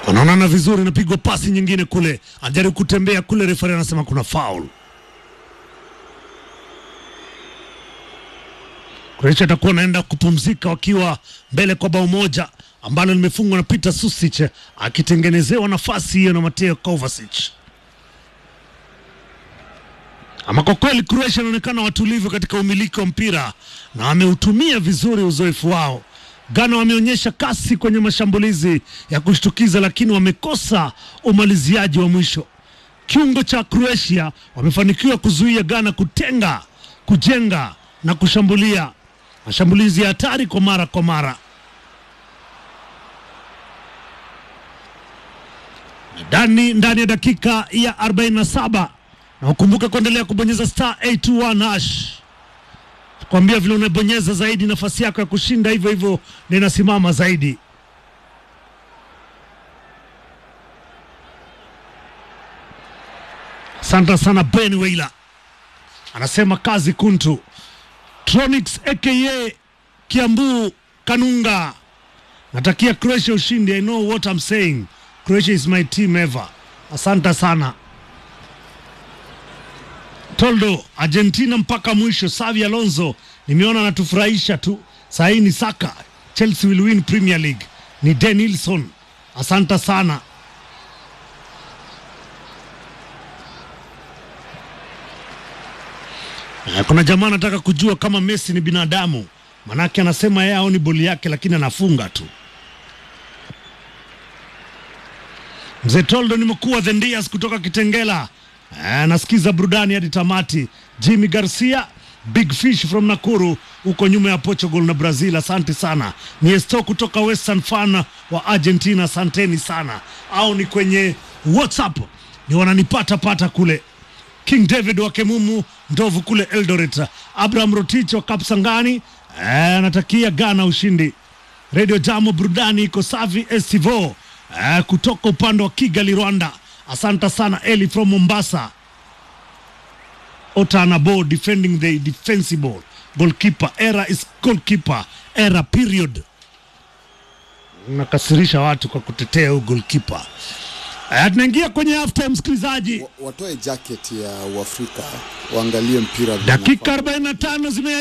wanaonana vizuri, inapigwa pasi nyingine kule, anajaribu kutembea kule, refari anasema kuna foul. Croatia atakuwa anaenda kupumzika wakiwa mbele kwa bao moja ambalo limefungwa na Peter Susic akitengenezewa nafasi hiyo na Mateo Kovacic. Ama kwa kweli Croatia wanaonekana watulivu katika umiliki wa mpira na wameutumia vizuri uzoefu wao. Ghana wameonyesha kasi kwenye mashambulizi ya kushtukiza, lakini wamekosa umaliziaji wa mwisho. Kiungo cha Croatia wamefanikiwa kuzuia Ghana kutenga, kujenga na kushambulia mashambulizi ya hatari kwa mara kwa mara. Ndani ndani ya dakika ya 47 na ukumbuke kuendelea kubonyeza star 821 hash kwambia vile unabonyeza zaidi nafasi yako ya kushinda hivyo hivyo na inasimama zaidi. Asante sana Ben Weila anasema kazi kuntu. Tronix aka Kiambu Kanunga, natakia Croatia ushindi. I know what I'm saying. Croatia is my team ever. Asante sana Toldo, Argentina mpaka mwisho. Savi Alonso nimeona anatufurahisha tu. Sahii ni Saka, Chelsea will win Premier League. Ni Denilson, asante sana. Eh, Kuna jamaa anataka kujua kama Messi ni binadamu, manake anasema yeye aoni boli yake, lakini anafunga tu. Mzee Toldo, nimekuwa the Ndias kutoka Kitengela. Eh, nasikiza burudani hadi tamati. Jimmy Garcia, Big Fish from Nakuru, huko nyuma ya Portugal na Brazil. Asante sana. Ni Esto kutoka Western Fan wa Argentina, asanteni sana. Au ni kwenye WhatsApp ni wananipata pata kule. King David wa Kemumu, Ndovu kule Eldoret. Abraham Rotich wa Kapsangani eh, anatakia Ghana ushindi. Radio Jamo burudani iko safi. Estivo eh, kutoka upande wa Kigali, Rwanda. Asante sana Eli from Mombasa. Otanabo defending the defensible goalkeeper. Era is goalkeeper. Era period. Nakasirisha watu kwa kutetea huu goalkeeper. Eh, tunaingia kwenye half time msikilizaji. Wa- watoe jacket ya Uafrika waangalie mpira vile Dakika unafaa. 45 zime